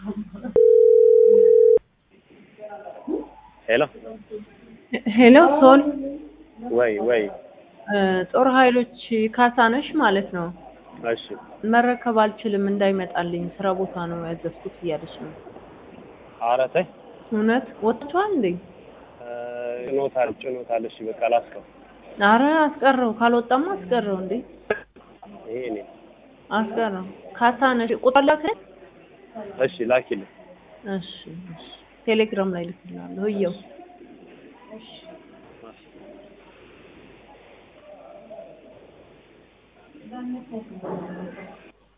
ሄሎ ሄሎ ሶል ወይ ወይ እ ጦር ኃይሎች ካሳነሽ ማለት ነው። እሺ መረከብ አልችልም እንዳይመጣልኝ ስራ ቦታ ነው ያዘዝኩት እያለች ነው። ኧረ ተይ እውነት ወጥቷል እንዴ? እ ጭኖታል ጭኖታል። እሺ በቃ ላስቀው። አረ አስቀረው፣ ካልወጣማ አስቀረው እንዴ ይሄ እኔ አስቀረው። ካሳነሽ ቁጥር ላክልኝ። እሺ ላኪልኝ። እሺ እሺ ቴሌግራም ላይ ልክልሃለሁ። እየው